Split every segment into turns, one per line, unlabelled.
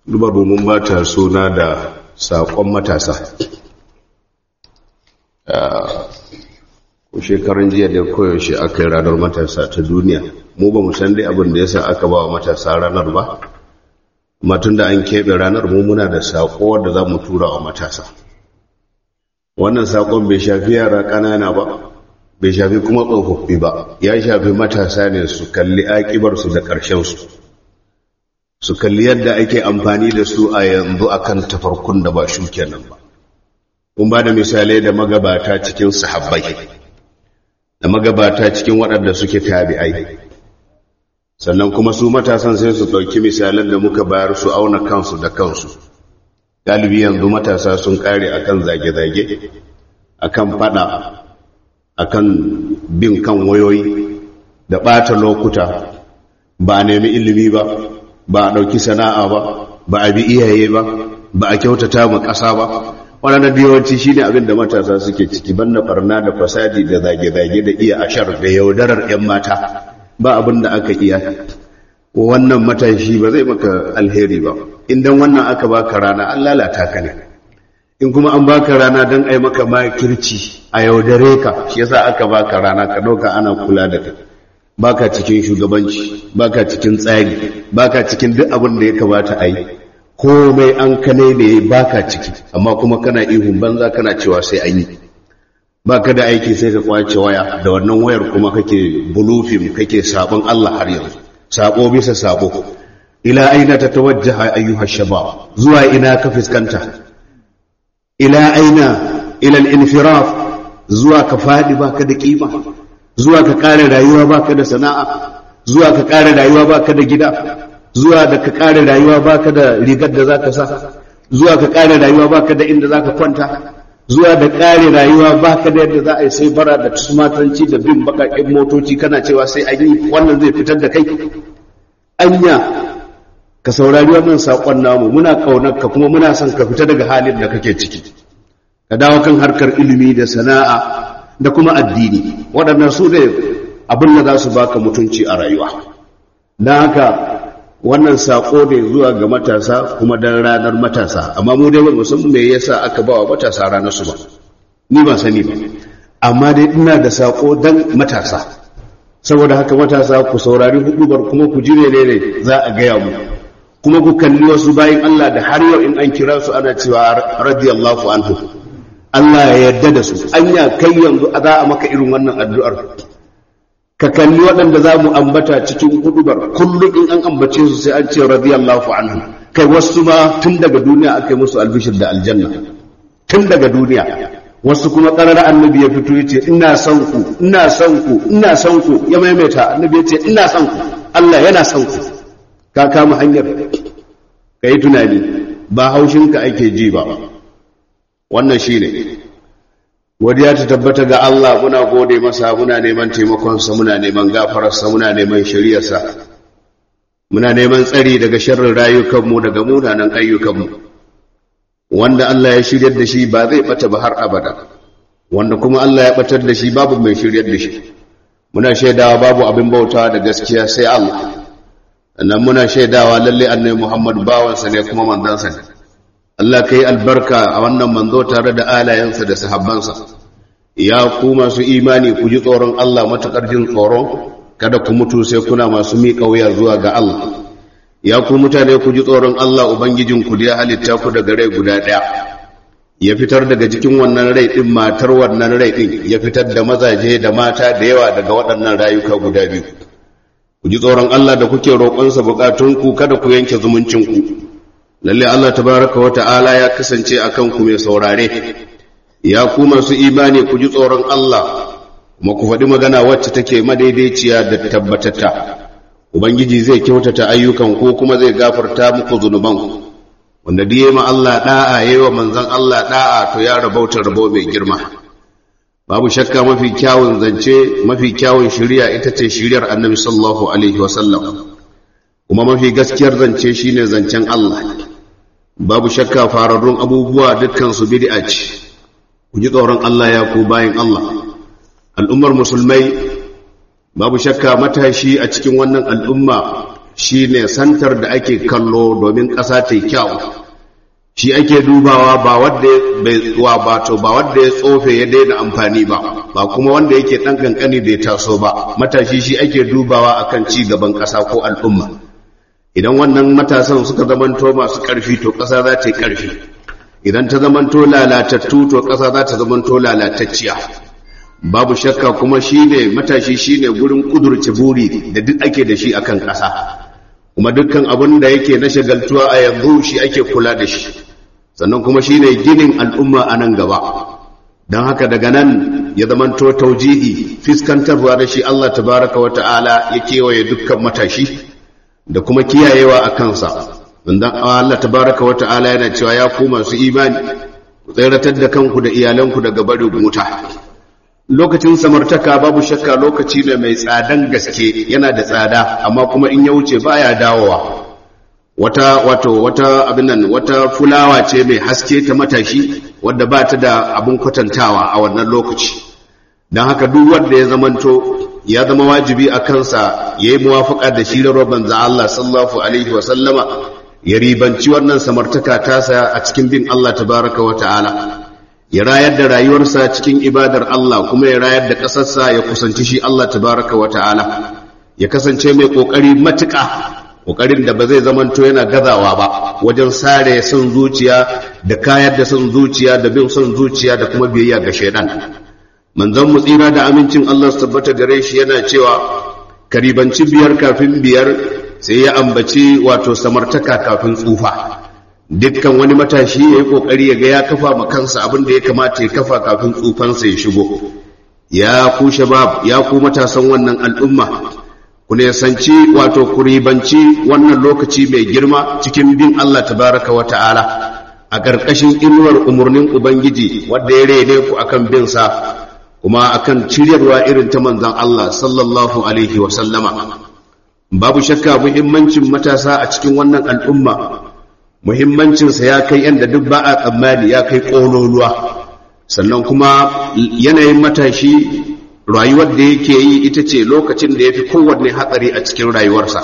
duba domin ba ta suna da saƙon matasa ko shekarun jiya da koyaushe aka yi ranar matasa ta duniya mu ba mu san dai abin da ya sa aka ba wa matasa ranar ba matun da an keɓe ranar mu muna da saƙo wadda za mu tura wa matasa wannan saƙon bai shafi yara ƙanana ba bai shafi kuma tsofaffi ba ya shafi matasa ne su kalli aƙibarsu da ƙarshensu su kalli yadda ake amfani da su a yanzu akan tafarkun da ba shuke nan ba kun ba da misalai da magabata cikin sahabbai da magabata cikin waɗanda suke tabi'ai sannan kuma su matasan sai su ɗauki misalan da muka bayar su auna kansu da kansu galibi yanzu matasa sun ƙare akan zage-zage akan fada akan bin kan wayoyi da ɓata lokuta ba a nemi ilimi ba ba a ɗauki sana'a ba ba a bi iyaye ba ba a kyautata ma ƙasa ba waɗanda yawanci shi ne abin da matasa suke ciki banda farna da fasadi da zage-zage da iya ashar da yaudarar 'yan mata ba abin da aka iya wannan matashi ba zai maka alheri ba idan wannan aka baka rana an lalata ka ne in kuma an baka rana don ai maka makirci a yaudare ka shi yasa aka baka rana ka ɗauka ana kula da kai baka cikin shugabanci baka cikin tsari baka cikin duk abin da ya kamata a yi komai an kane ne baka ciki amma kuma kana ihun banza kana cewa sai an yi baka da aiki sai ka kwace waya da wannan wayar kuma kake bulufin kake sabon Allah har yanzu sabo bisa sabo ila aina tatawajjaha ayyuha shabab zuwa ina ka fuskanta ila aina ila al-infiraf zuwa ka fadi baka da kima zuwa ka kare rayuwa baka da sana'a zuwa ka kare rayuwa baka da gida zuwa da ka kare rayuwa baka da rigar da zaka sa zuwa ka kare rayuwa baka da inda zaka kwanta zuwa da kare rayuwa baka da yadda za a yi sai bara da tumatanci da bin bakakin motoci kana cewa sai an yi wannan zai fitar da kai anya ka saurari wannan sakon namu muna kaunar ka kuma muna son ka fita daga halin da kake ciki ka dawo kan harkar ilimi da sana'a da kuma addini waɗannan su ne abin da za su baka mutunci a rayuwa don haka wannan saƙo ne zuwa ga matasa kuma don ranar matasa amma mu dai ba san me yasa aka ba wa matasa ranar su ba ni ba sani ba amma dai ina da saƙo don matasa saboda haka matasa ku saurari hudubar kuma ku ji ne ne za a gaya mu kuma ku kalli wasu bayan Allah da har yau in an kira su ana cewa radiyallahu anhu Allah ya yarda da su anya kai yanzu za a maka irin wannan addu'ar ka kalli waɗanda za mu ambata cikin hudubar kullum in an ambace su sai an ce radiyallahu anhu kai wasu ma tun daga duniya aka yi musu albishir da aljanna tun daga duniya wasu kuma ƙarar annabi ya fito ya ce ina son ku ina son ku ina son ku ya maimaita annabi ya ce ina son ku Allah yana son ku ka kama hanyar ka yi tunani ba haushinka ake ji ba wannan shi ne wadiya ta tabbata ga Allah muna gode masa muna neman taimakonsa muna neman gafararsa muna neman shari'arsa muna neman tsari daga sharrin rayukanmu daga munanan ayyukanmu wanda Allah ya shiryar da shi ba zai bata ba har abada wanda kuma Allah ya batar da shi babu mai shiryar da shi muna shaidawa babu abin bauta da gaskiya sai Allah sannan muna shaidawa lalle annabi Muhammad bawansa ne kuma manzansa ne Allah ka yi albarka a wannan manzo tare da alayensa da sahabbansa ya ku masu imani ku ji tsoron Allah matuƙar jin tsoron kada ku mutu sai kuna masu miƙa wuya zuwa ga Allah ya ku mutane ku ji tsoron Allah ubangijin ku da ya halitta ku daga rai guda ɗaya ya fitar daga cikin wannan rai ɗin matar wannan rai ɗin ya fitar da mazaje da mata da yawa daga waɗannan rayuka guda biyu ku ji tsoron Allah da kuke roƙonsa buƙatunku kada ku yanke zumuncinku lalle Allah tabaraka wa ta'ala ya kasance akan ku mai saurare ya ku masu imani ku ji tsoron Allah kuma ku faɗi magana wacce take madaidaiciya da tabbatata ubangiji zai kyautata ayyukan ko kuma zai gafarta muku zunuban wanda diye ma Allah da'a yayi wa manzon Allah da'a to ya rabauta rabo mai girma babu shakka mafi kyawun zance mafi kyawun shari'a ita ce shari'ar annabi sallallahu alaihi wasallam kuma mafi gaskiyar zance shine zancen Allah babu shakka fararrun abubuwa dukkansu bid'a ce ku ji tsoron Allah ya ku bayin Allah al'ummar musulmai babu shakka matashi a cikin wannan al'umma shi ne santar da ake kallo domin ƙasa ta kyau shi ake dubawa ba wadda wa bato ba wadda ya tsofe ya daina amfani ba ba kuma wanda yake ɗan ƙanƙani bai taso ba matashi shi ake dubawa akan ci gaban ƙasa ko al'umma idan wannan matasan suka zamanto masu ƙarfi to ƙasa za ta yi ƙarfi idan ta zamanto lalatattu to ƙasa za ta zamanto lalatacciya babu shakka kuma shine matashi shine gurin kudurce buri da duk ake da shi akan ƙasa kuma dukkan abin da yake na shagaltuwa a yanzu shi ake kula da shi sannan kuma shine ginin al'umma a nan gaba don haka daga nan ya zamanto taujihi fiskantarwa da shi Allah tabaraka wa ta'ala ya kewaye dukkan matashi da kuma kiyayewa a kansa wanda Allah tabaraka wa ta'ala yana cewa ya ku masu imani ku tsayratar da kanku da iyalanku daga barin wuta lokacin samartaka babu shakka lokaci ne mai tsadan gaske yana da tsada amma kuma in ya wuce baya dawowa wata wato wata abin nan wata fulawa ce mai haske ta matashi wadda ba ta da abin kwatantawa a wannan lokaci don haka duk wanda ya zamanto ya zama wajibi a kansa ya yi muwafaka da shi rawar banza Allah sallallahu alaihi wa sallama ya ribanci wannan samartaka tasa a cikin bin Allah tabaraka wa ta'ala ya rayar da rayuwarsa cikin ibadar Allah kuma ya rayar da ƙasarsa ya kusanci shi Allah tabaraka wa ta'ala ya kasance mai ƙoƙari matuƙa ƙoƙarin da ba zai zamanto yana gazawa ba wajen sare son zuciya da kayar da son zuciya da bin son zuciya da kuma biyayya ga shaidan manzon mu tsira da amincin Allah su tabbata gare shi yana cewa karibanci biyar kafin biyar sai ya ambaci wato samartaka kafin tsufa dukkan wani matashi ya yi ƙoƙari ya ga ya kafa ma kansa abin da ya kamata ya kafa kafin tsufansa ya shigo ya ku shabab ya ku matasan wannan al'umma ku ne sanci wato ku ribanci wannan lokaci mai girma cikin bin Allah tabaraka wa ta'ala a ƙarƙashin inuwar umarnin ubangiji wanda ya rene ku akan bin sa kuma akan ciryarwa irin ta manzon Allah sallallahu alaihi wa sallama babu shakka muhimmancin matasa a cikin wannan al'umma muhimmancinsa ya kai yadda duk ba a tsammani ya kai ƙololuwa sannan kuma yanayin matashi rayuwar da yake yi ita ce lokacin da ya fi kowanne hatsari a cikin rayuwarsa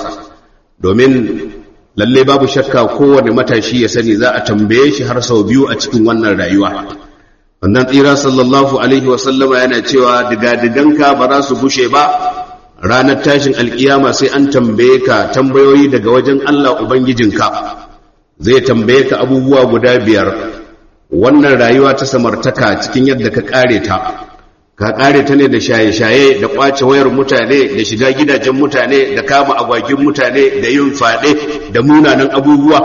domin lalle babu shakka kowanne matashi ya sani za a tambaye shi har sau biyu a cikin wannan rayuwa wannan tsira sallallahu alaihi wasallama yana cewa digadiganka ba za su bushe ba ranar tashin alkiyama sai an tambaye ka tambayoyi daga wajen allah ubangijinka zai tambaye ka abubuwa guda biyar wannan rayuwa ta samartaka cikin yadda ka kare ta ka kare ta ne da shaye-shaye da kwace wayar mutane da shiga gidajen mutane da kama agwagin mutane da yin fade da munanan abubuwa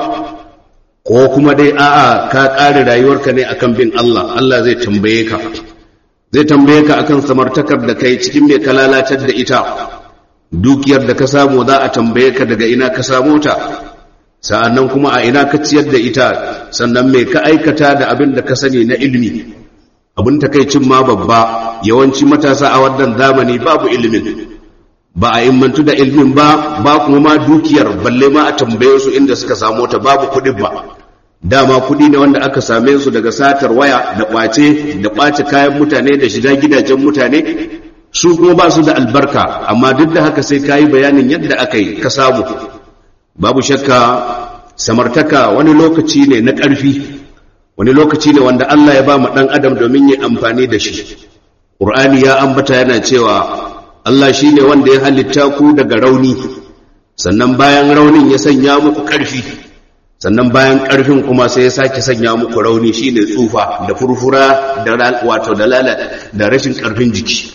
ko kuma dai a'a ka kare rayuwarka ne akan bin Allah Allah zai tambaye ka zai tambaye ka akan samartakar da kai cikin mai kalalatar da ita dukiyar da ka samu za a tambaye ka daga ina ka samu ta sa'annan kuma a ina ka ciyar da ita sannan mai ka aikata da abin da ka sani na ilimi abin takaicin ma babba yawanci matasa a wannan zamani babu ilimin ba a immantu da ilimin ba ba kuma ma dukiyar balle ma a tambaye su inda suka samu ta babu kuɗin ba dama kuɗi ne wanda aka same su daga satar waya da ƙwace da ƙwace kayan mutane da shiga gidajen mutane su kuma ba su da albarka amma duk da haka sai ka yi bayanin yadda aka yi ka samu babu shakka samartaka wani lokaci ne na ƙarfi wani lokaci ne wanda Allah ya ba mu ɗan adam domin yi amfani da shi ƙur'ani ya ambata yana cewa Allah shi ne wanda ya halitta ku daga rauni sannan bayan raunin ya sanya muku ƙarfi sannan bayan ƙarfin kuma sai ya sake sanya muku rauni shi ne tsufa da furfura da wato da da rashin ƙarfin jiki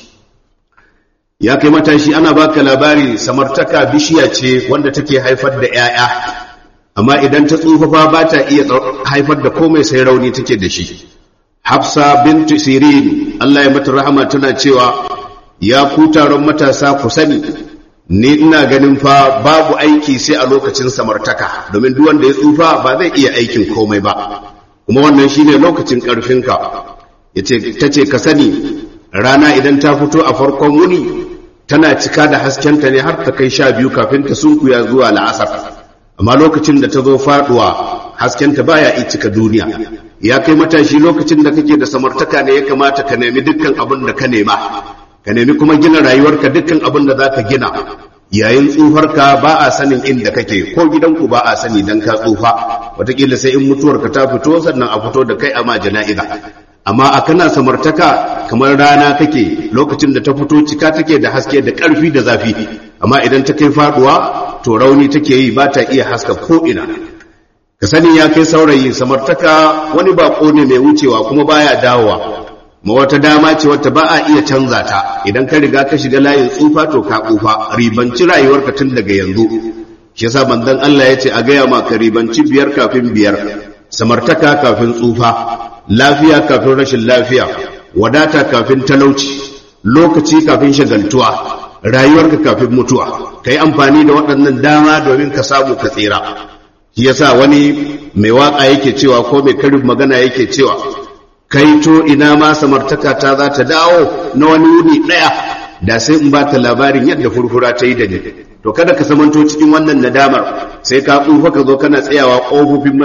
ya kai matashi ana baka labari samartaka bishiya ce wanda take haifar da 'ya'ya amma idan ta tsufafa ba ta iya haifar da komai sai rauni take da shi hafsa bintu sirin Allah ya mata rahama tana cewa ya ku taron matasa ku sani ni ina ganin fa babu aiki sai a lokacin samartaka domin duk wanda ya tsufa ba zai iya aikin komai ba kuma wannan shine lokacin karfinka yace tace ka sani rana idan ta fito a farkon wuni tana cika da haskenta ne har ta kai sha biyu kafin ta sunkuya zuwa la'asar amma lokacin da ta zo faduwa haskenta baya iya cika duniya ya kai matashi lokacin da kake da samartaka ne ya kamata ka nemi dukkan abin da ka nema ka nemi kuma gina rayuwarka dukkan abin da zaka gina yayin tsufarka ba a sanin inda kake ko gidanku ba a sani dan ka tsufa wataƙila sai in mutuwarka ta fito sannan a fito da kai a ma jana'iza amma a kana samartaka kamar rana kake lokacin da ta fito cika take da haske da ƙarfi da zafi amma idan ta kai faduwa to rauni take yi ba ta iya haska ko ina ka sani ya kai saurayi samartaka wani bako ne mai wucewa kuma baya dawowa ma wata dama ce wata ba a iya canza ta idan ka riga ka shiga layin tsufa to ka tsufa ribanci rayuwarka tun daga yanzu shi yasa manzon Allah ya ce a gaya ma ka ribanci biyar kafin biyar samartaka kafin tsufa lafiya kafin rashin lafiya wadata kafin talauci lokaci kafin shagaltuwa rayuwarka kafin mutuwa ka yi amfani da waɗannan dama domin ka samu ka tsira shi yasa wani mai waka yake cewa ko mai karin magana yake cewa kai to ina ma samartaka ta za ta dawo na wani wuni ɗaya da sai in ba ta labarin yadda furfura ta yi da ni to kada ka samanto cikin wannan nadamar sai ka tsufa ka zo kana tsayawa ƙofofin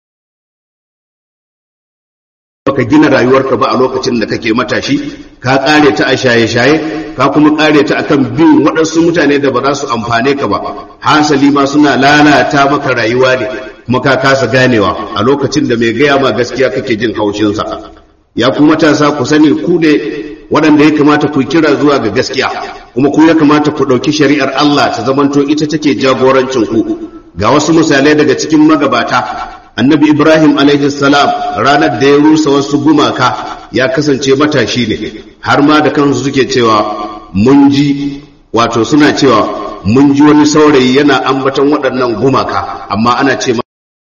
ka gina rayuwarka ba a lokacin da kake matashi ka kare ta a shaye-shaye ka kuma kare ta akan bin waɗansu mutane da ba za su amfane ka ba hasali ma suna lalata maka rayuwa ne kuma ka kasa ganewa a lokacin da mai gaya ma gaskiya kake jin haushinsa ya ku matasa ku sani ku ne waɗanda ya kamata ku kira zuwa ga gaskiya kuma ku ya kamata ku ɗauki shari'ar Allah ta zamanto ita take jagorancin ku ga wasu misalai daga cikin magabata annabi ibrahim salam ranar da ya rusa wasu gumaka ya kasance matashi ne har ma da kansu suke cewa mun ji wato suna cewa mun ji wani saurayi yana ambaton waɗannan gumaka amma ana ce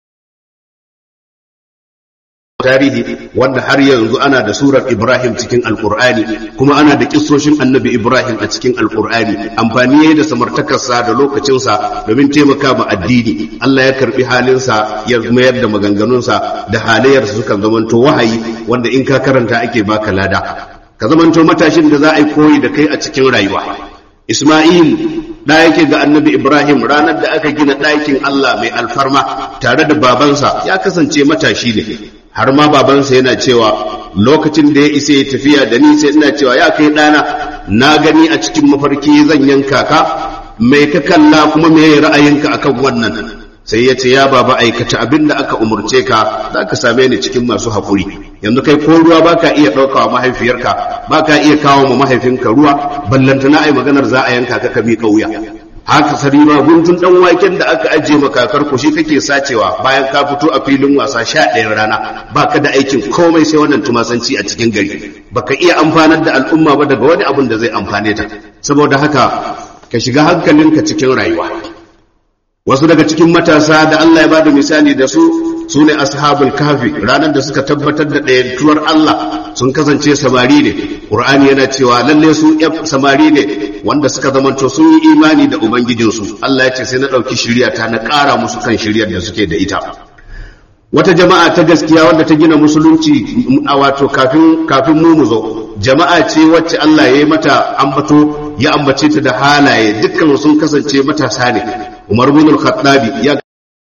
tarihi wanda har yanzu ana da surar Ibrahim cikin Alkur'ani kuma ana da kissoshin Annabi Ibrahim a cikin Alkur'ani amfani yayi da samartakarsa da lokacinsa domin taimaka ma addini Allah ya karbi halinsa ya mayar da maganganunsa da halayyarsa suka zamanto wahayi wanda in ka karanta ake baka lada ka zamanto matashin da za a yi koyi da kai a cikin rayuwa Isma'il da yake ga annabi Ibrahim ranar da aka gina ɗakin Allah mai alfarma tare da babansa ya kasance matashi ne har ma babansa yana cewa lokacin da ya isa ya tafiya da ni sai ina cewa ya kai ɗana na gani a cikin mafarki zan yanka ka mai ka kalla kuma me ra'ayinka akan wannan sai ya ce ya baba aikata abin da aka umurce ka za ka same ni cikin masu haƙuri yanzu kai ko ruwa ba ka iya ɗaukawa mahaifiyarka ba ka iya kawo ma mahaifinka ruwa ballantana ai maganar za a yanka ka ka miƙa wuya haka sarima guntun dan waken da aka ajiye makakar ku shi kake sacewa bayan ka fito a filin wasa sha ɗayan rana baka da aikin komai sai wannan tumasanci a cikin gari baka iya amfanar da al'umma ba daga wani abin da zai amfane ta saboda haka ka shiga hankalinka cikin rayuwa wasu daga cikin matasa da Allah ya bada misali da su su ne ashabul kafi ranar da suka tabbatar da ɗayantuwar Allah sun kasance samari ne ƙur'ani yana cewa lalle su samari ne wanda suka zamanto sun yi imani da ubangijinsu Allah ya ce sai na ɗauki shirya ta na ƙara musu kan shiryar da suke da ita wata jama'a ta gaskiya wanda ta gina musulunci a wato kafin kafin mu zo jama'a ce wacce Allah ya yi mata ambato ya ambace ta da halaye dukkan sun kasance matasa ne Umar bin al-Khattabi ya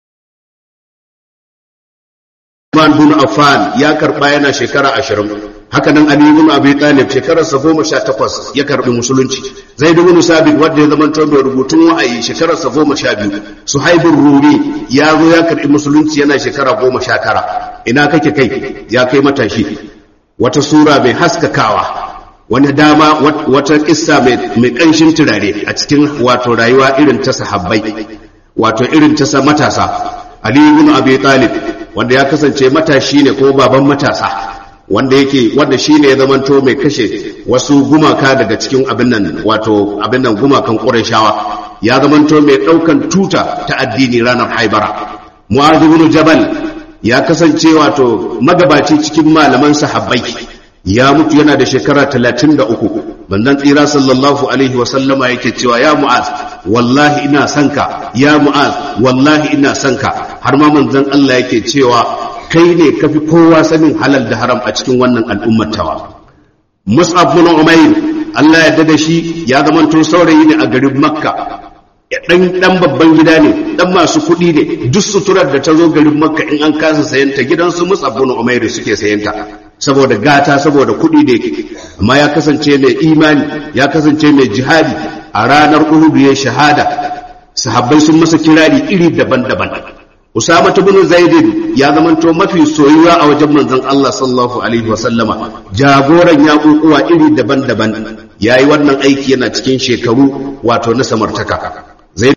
Usman bin Affan ya karba yana shekara ashirin haka nan Ali bin Abi Talib shekararsa goma sha takwas ya karbi musulunci Zaid bin Sabit wanda ya zama mai rubutun wa'ayi shekararsa goma sha biyu Suhaibun Rumi ya zo ya karbi musulunci yana shekara goma sha tara ina kake kai ya kai matashi wata sura mai haskakawa wani dama wata kissa mai kanshin turare a cikin wato rayuwa irin ta sahabbai wato irin ta matasa Ali bin Abi Talib wanda ya kasance matashi ne ko baban matasa wanda yake wanda shine ya zamanto mai kashe wasu gumaka daga cikin abin nan wato abin nan gumakan Qurayshawa ya zamanto mai daukan tuta ta addini ranar Haibara Mu'adh ibn Jabal ya kasance wato magabaci cikin malaman sahabbai ya mutu yana da shekara 33 manzon tsira sallallahu alaihi wa sallama yake cewa ya Mu'adh wallahi ina son ka ya Mu'adh wallahi ina son ka har ma manzon Allah yake cewa kai ne kafi kowa sanin halal da haram a cikin wannan al'ummar tawa Mus'ab bin Umair Allah ya dada shi ya zamanto saurayi ne a garin Makka dan dan babban gida ne dan masu kuɗi ne duk suturar da ta zo garin Makka in an kasa sayanta gidansu Mus'ab bin Umair suke sayanta saboda gata saboda kuɗi da yake amma ya kasance mai imani ya kasance mai jihadi a ranar Uhud ya shahada sahabbai sun masa kirari iri daban-daban Usama ibn Zaid ya zamanto mafi soyuwa a wajen manzon Allah sallallahu alaihi wasallama jagoran yaƙuƙuwa iri daban-daban yayi wannan aiki yana cikin shekaru wato na samartaka Zaid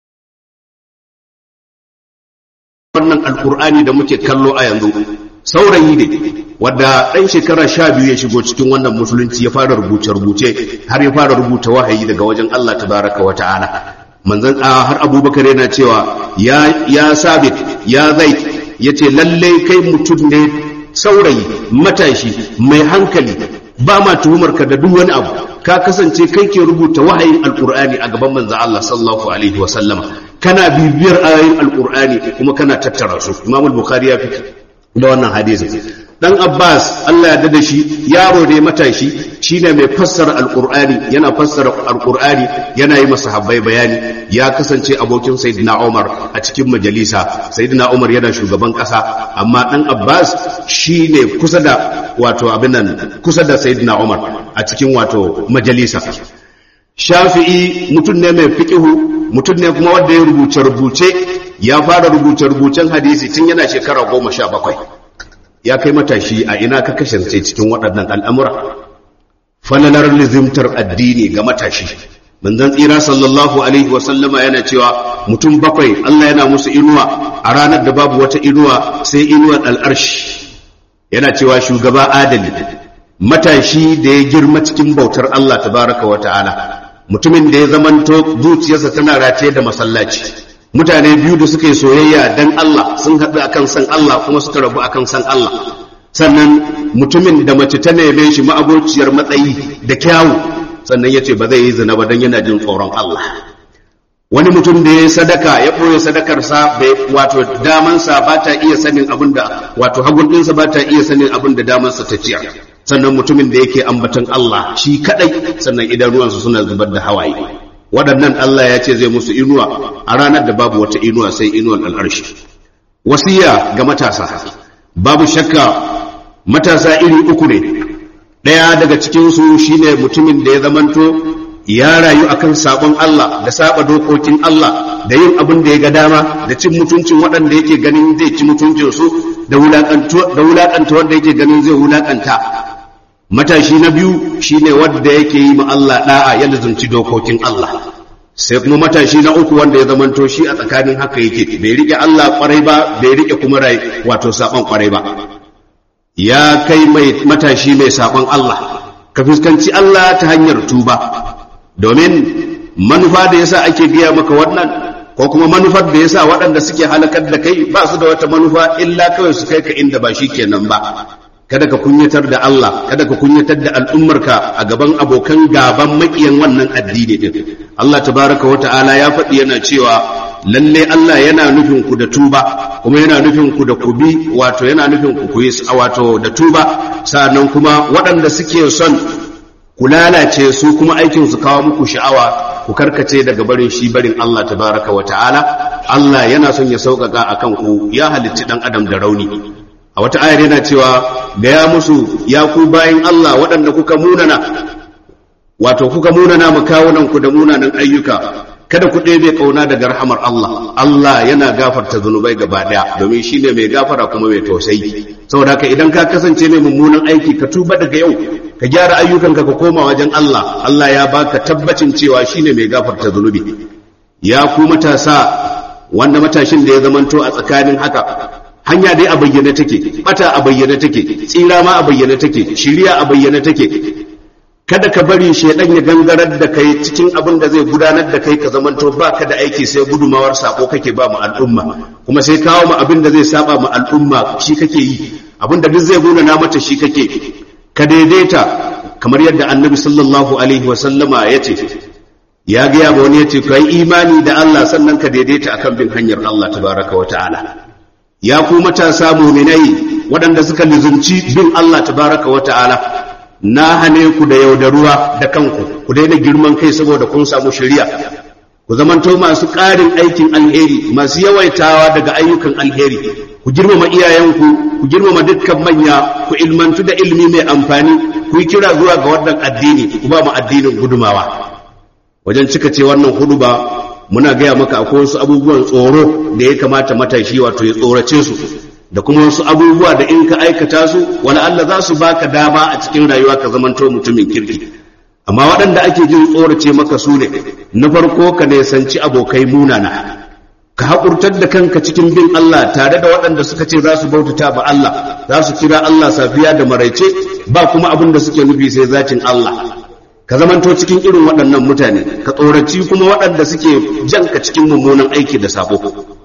wannan alkur'ani da muke kallo a yanzu saurayi ne wadda ɗan shekara sha biyu ya shigo cikin wannan musulunci ya fara rubuce-rubuce har ya fara rubuta wahayi daga wajen Allah tabaraka wa ta'ala manzan har abubakar yana cewa ya ya sabit ya zai yace lalle kai mutum ne saurayi matashi mai hankali ba ma tuhumar ka da duk wani abu ka kasance kai ke rubuta wahayin alkur'ani a gaban manzan Allah sallallahu alaihi wa sallama kana bibiyar ayoyin alkur'ani kuma kana tattara su imam al-bukhari ya fi da wannan hadisin dan abbas Allah ya dada shi yaro ne matashi shine mai fassara alqur'ani yana fassara alqur'ani yana yi masahabbai bayani ya kasance abokin sayyidina umar a cikin majalisa sayyidina umar yana shugaban kasa amma dan abbas shine kusa da wato abin nan kusa da sayyidina umar a cikin wato majalisa shafi'i mutum ne mai fiqihu mutum ne kuma wanda ya rubuce rubuce ya fara rubuce rubucen hadisi tun yana shekara goma sha bakwai ya kai matashi a ina ka kasance cikin waɗannan al'amura falalar lizimtar addini ga matashi manzan tsira sallallahu alaihi wasallama yana cewa mutum bakwai Allah yana musu inuwa a ranar da babu wata inuwa sai inuwar al'arshi yana cewa shugaba adali matashi da ya girma cikin bautar Allah tabaraka wa ta'ala mutumin da ya zamanto zuciyarsa tana rataye da masallaci mutane biyu da suka yi soyayya dan Allah sun haɗu akan san Allah kuma suka rabu akan san Allah sannan mutumin da mace ta neme shi ma'abociyar matsayi da kyawu sannan ya ce ba zai yi zina ba don yana jin tsoron Allah wani mutum da ya yi sadaka ya ɓoye sadakarsa wato damansa ba ta iya sanin abin da wato hagun ɗinsa ba ta iya sanin abin da damansa ta ciyar sannan mutumin da yake ambatan Allah shi kaɗai sannan idanuwansu suna zubar da hawaye waɗannan Allah ya ce zai musu inuwa a ranar da babu wata inuwa sai inuwar al'arshi wasiya ga matasa babu shakka matasa iri uku ne ɗaya daga cikinsu shine mutumin da ya zamanto ya rayu akan sabon Allah da saba dokokin Allah da yin abin da ya ga dama da cin mutuncin waɗanda yake ganin zai ci mutuncinsu da wulaƙanta wanda yake ganin zai wulaƙanta matashi na biyu shine wanda yake yi ma Allah da'a ya lazumci dokokin Allah sai kuma matashi na uku wanda ya zamanto shi a tsakanin haka yake bai rike Allah kwarai ba bai rike kuma rai wato saban kwarai ba ya kai mai matashi mai saban Allah ka fuskanci Allah ta hanyar tuba domin manufa da yasa ake biya maka wannan ko kuma manufar da yasa waɗanda suke halakar da kai ba su da wata manufa illa kawai su kai ka inda ba shi kenan ba kada ka kunyatar da Allah kada ka kunyatar da al'ummarka a gaban abokan gaban makiyan wannan addini din Allah tabaraka wa ta'ala ya faɗi yana cewa lalle Allah yana nufin ku da tuba kuma yana nufin ku da kubi wato yana nufin ku kuyi wato da tuba sannan kuma waɗanda suke son ku lalace su kuma aikin su kawo muku sha'awa ku karkace daga barin shi barin Allah tabaraka wa ta'ala Allah yana son ya sauƙaƙa akan ku ya halicci dan adam da rauni a wata ayar yana cewa da ya musu ya ku bayin Allah waɗanda kuka munana wato kuka munana makawunan ku da munanan ayyuka kada ku ɗebe ƙauna daga rahamar Allah Allah yana gafarta zunubai gaba ɗaya domin shi ne mai gafara kuma mai tausayi saboda haka idan ka kasance mai mummunan aiki ka tuba daga yau ka gyara ayyukanka ka koma wajen Allah Allah ya baka tabbacin cewa shi ne mai gafarta zunubi ya ku matasa wanda matashin da ya zamanto a tsakanin haka hanya dai a bayyane take bata a bayyane take tsira ma a bayyane take shiriya a bayyane take kada ka bari shaidan ya gangarar da kai cikin abin da zai gudanar da kai ka zamanto ba ka da aiki sai gudumawar sako kake ba mu al'umma kuma sai kawo mu abin da zai saba mu al'umma shi kake yi abin da duk zai guna na mata shi kake ka daidaita kamar yadda annabi sallallahu alaihi wa sallama ya ce ya gaya ba wani ya ce ka yi imani da Allah sannan ka daidaita akan bin hanyar Allah tabaraka wa ta'ala ya ku matasa muminai waɗanda suka lizumci bin Allah tabaraka wa ta'ala na hane ku da yaudaruwa da kanku ku daina girman kai saboda kun samu shari'a ku zamanto masu ƙarin aikin alheri masu yawaitawa daga ayyukan alheri ku girmama iyayenku ku girmama dukkan manya ku ilmantu da ilmi mai amfani ku yi kira zuwa ga wannan addini ku ba mu addinin gudumawa wajen cika ce wannan hudu ba muna gaya maka akwai wasu abubuwan tsoro da ya kamata matashi wato ya tsorace su da kuma wasu abubuwa da in ka aikata su wani Allah za su baka dama a cikin rayuwa ka zamanto mutumin kirki amma waɗanda ake jin tsorace maka su ne na farko ka nesanci abokai munana ka haƙurtar da kanka cikin bin Allah tare da waɗanda suka ce za su bautata ba Allah za su kira Allah safiya da maraice ba kuma abin da suke nufi sai zatin Allah ka zamanto cikin irin waɗannan mutane ka tsoraci kuma waɗanda suke janka cikin mummunan aiki da sabo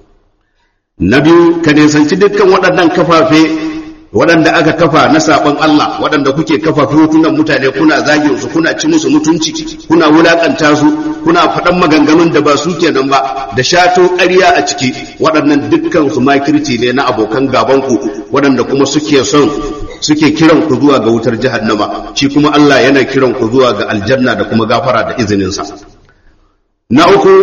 na biyu ka nisanci dukkan waɗannan kafafe waɗanda aka kafa na saɓon Allah waɗanda kuke kafa hotunan mutane kuna zagin su kuna ci musu mutunci kuna wulaƙanta su kuna faɗan maganganun da ba su kenan ba da shato ƙarya a ciki waɗannan dukkan su makirci ne na abokan gabanku waɗanda kuma suke son suke kiran ku zuwa ga wutar jahannama shi kuma Allah yana kiran ku zuwa ga aljanna da kuma gafara da izininsa na uku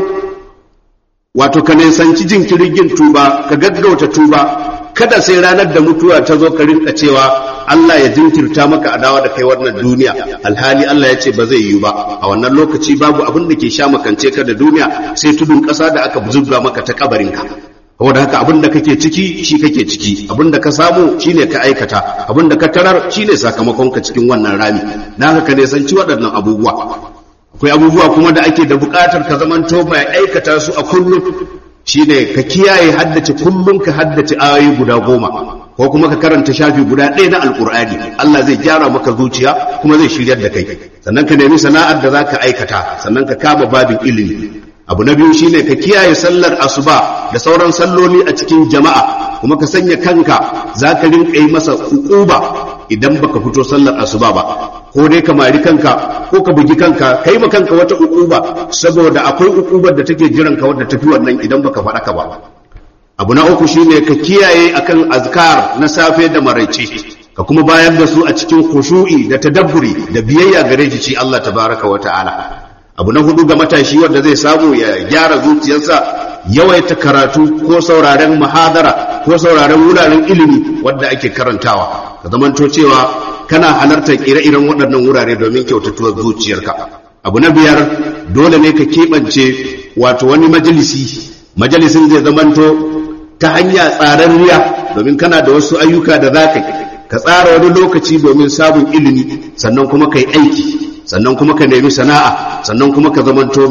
wato ka nisanci jinkirin yin tuba ka gaggauta tuba kada sai ranar da mutuwa ta zo ka rinka cewa Allah ya jinkirta maka adawa da kai wannan duniya alhali Allah ya ce ba zai yiwu ba a wannan lokaci babu abin da ke sha makance ka da duniya sai tudun ƙasa da aka zubga maka ta kabarinka saboda haka abin da kake ciki shi kake ciki abin da ka samu shine ka aikata abin da ka tarar shine sakamakon ka cikin wannan rami na haka ka nisanci waɗannan abubuwa akwai abubuwa kuma da ake da buƙatar ka zamanto mai aikata su a kullum shine ka kiyaye haddace kullum ka haddace ayoyi guda goma ko kuma ka karanta shafi guda ɗaya na alƙur'ani Allah zai gyara maka zuciya kuma zai shiryar da kai sannan ka nemi sana'ar da za ka aikata sannan ka kama babin ilimi abu na biyu shine ka kiyaye sallar asuba da sauran salloli a cikin jama'a kuma ka sanya kanka za ka rinka yi masa uquba idan baka fito sallar asuba ba ko dai ka mari kanka ko ka bugi kanka kai ma kanka wata uquba saboda akwai uqubar da take jiran ka wadda tafi wannan idan baka faɗa ka ba abu na uku shine ka kiyaye akan azkar na safe da maraice ka kuma bayar da su a cikin khushu'i da tadabburi da biyayya gare shi Allah tabaraka wa ta'ala abu na hudu ga matashi wanda zai samu ya gyara zuciyarsa yawaita karatu ko sauraren muhadara ko sauraren wuraren ilimi wanda ake karantawa ka zamanto cewa kana halartar ire-iren waɗannan wurare domin kyautatuwar zuciyarka abu na biyar dole ne ka keɓance wato wani majalisi majalisin zai zamanto ta hanya tsararriya domin kana da wasu ayyuka da za ka ka tsara wani lokaci domin samun ilimi sannan kuma ka yi aiki sannan kuma ka nemi sana'a sannan kuma ka zamanto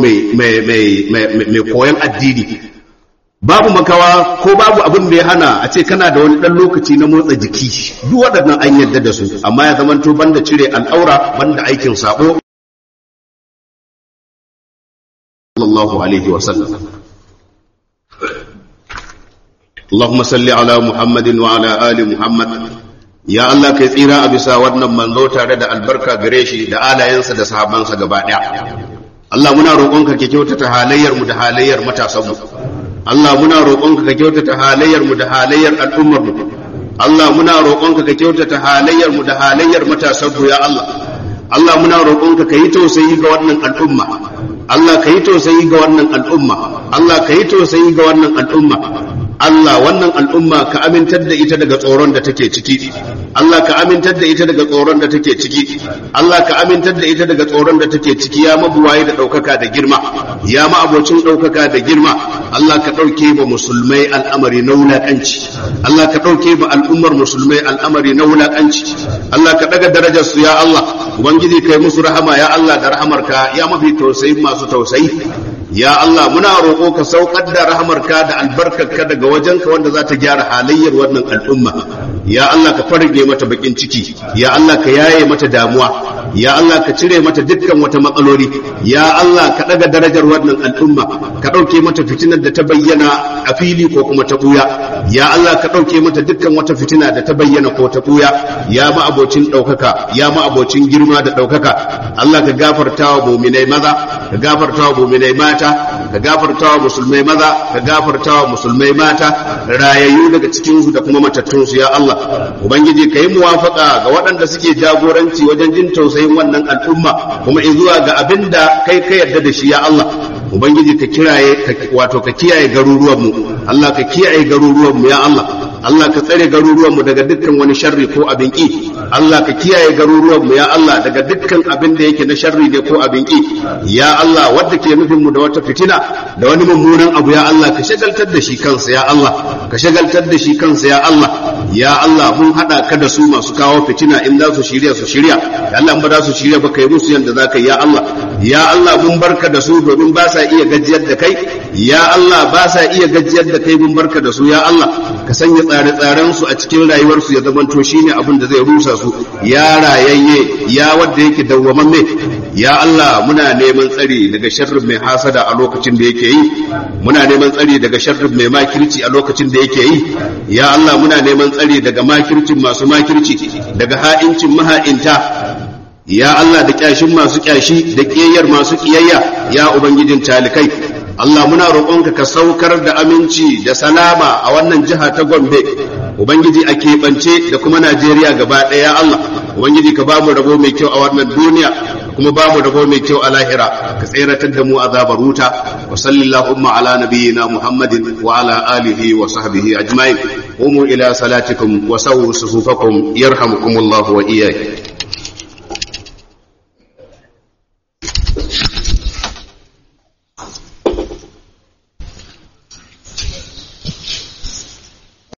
mai koyon addini babu makawa ko babu abin da ya hana a ce kana da wani ɗan lokaci na motsa jiki duk waɗannan an yarda da su amma ya zamanto banda cire al'aura banda aikin sabo sallallahu alaihi wa sallam اللهم صل على محمد وعلى آل محمد ya Allah kai tsira a bisa wannan manzo tare da albarka gare shi da alayensa da sahabansa gaba ɗaya Allah muna roƙonka ka kyautata halayyar mu da halayyar matasan mu Allah muna roƙonka ka kyautata halayyar mu da halayyar al'ummar mu Allah muna roƙonka ka kyautata halayyar mu da halayyar matasan mu ya Allah Allah muna roƙonka ka yi tausayi ga wannan al'umma Allah ka yi tausayi ga wannan al'umma Allah ka yi tausayi ga wannan al'umma Allah wannan al'umma ka amintar da ita daga tsoron da take ciki Allah ka amintar da ita daga tsoron da take ciki Allah ka amintar da ita daga tsoron da take ciki ya mabuwaye da ɗaukaka da girma ya ma abocin ɗaukaka da girma Allah ka ɗauke ba musulmai al'amari na wulaƙanci Allah ka ɗauke ba al'ummar musulmai al'amari na wulaƙanci Allah ka ɗaga darajar su ya Allah ubangiji kai musu rahama ya Allah da rahamarka ya mafi tausayi masu tausayi ya Allah muna roƙo ka saukar da rahamarka da albarkarka daga wajenka wanda za ta gyara halayyar wannan al'umma ya Allah ka farge mata bakin ciki ya Allah ka yaye mata damuwa ya Allah ka cire mata dukkan wata matsaloli ya Allah ka daga darajar wannan al'umma ka ɗauke mata fitinar da ta bayyana a fili ko kuma ta ɓuya ya Allah ka ɗauke mata dukkan wata fitina da ta bayyana ko ta ɓuya ya ma abocin ɗaukaka ya ma abocin girma da ɗaukaka Allah ka gafarta wa muminai maza ka gafarta wa muminai mata ka gafarta wa musulmai maza ka gafarta wa musulmai mata rayayyu daga cikinsu da kuma matattunsu ya Allah ubangiji ka yi muwafaka ga waɗanda suke jagoranci wajen jin tausayin wannan al'umma kuma zuwa ga abin da kai ka yarda da shi ya Allah ubangiji ka kiraye wato ka kiyaye garuruwanmu Allah ka kiyaye garuruwanmu ya Allah Allah ka tsare garuruwanmu daga dukkan wani sharri ko abin ƙi Allah ka kiyaye garuruwan mu ya Allah daga dukkan abin da yake na sharri ne ko abin ki ya Allah wanda ke nufin mu da wata fitina da wani mummunan abu ya Allah ka shagaltar da shi kansa ya Allah ka shagaltar da shi kansa ya Allah ya Allah mun hada ka da su masu kawo fitina in za su shirya su shirya ya Allah ba za su shirya ba kai musu yanda za ka yi ya Allah ya Allah mun barka da su domin ba sa iya gajiyar da kai ya Allah ba sa iya gajiyar da kai mun barka da su ya Allah ka sanya tsare-tsaren su a cikin rayuwar su ya zamanto shine abin da zai rusa su ya rayayye ya wanda yake dawwamamme ya Allah muna neman tsari daga sharrin mai hasada a lokacin da yake yi muna neman tsari daga sharrin mai makirci a lokacin da yake yi ya Allah muna neman tsari daga makircin masu makirci daga ha'incin maha'inta ya Allah da kyashin masu kyashi da kiyayyar masu kiyayya ya ubangijin talikai Allah muna roƙonka ka saukar da aminci da salama a wannan jiha ta Gombe ubangiji a keɓance da kuma Najeriya gaba ɗaya Allah ubangiji ka ba mu rabo mai kyau a wannan duniya kuma ba mu rabo mai kyau a lahira ka tseratar da mu azabar wuta wa sallallahu ala nabiyyina Muhammadin wa ala alihi wa sahbihi ajma'in قوموا إلى صلاتكم وسووا صفوفكم يرحمكم الله وإياكم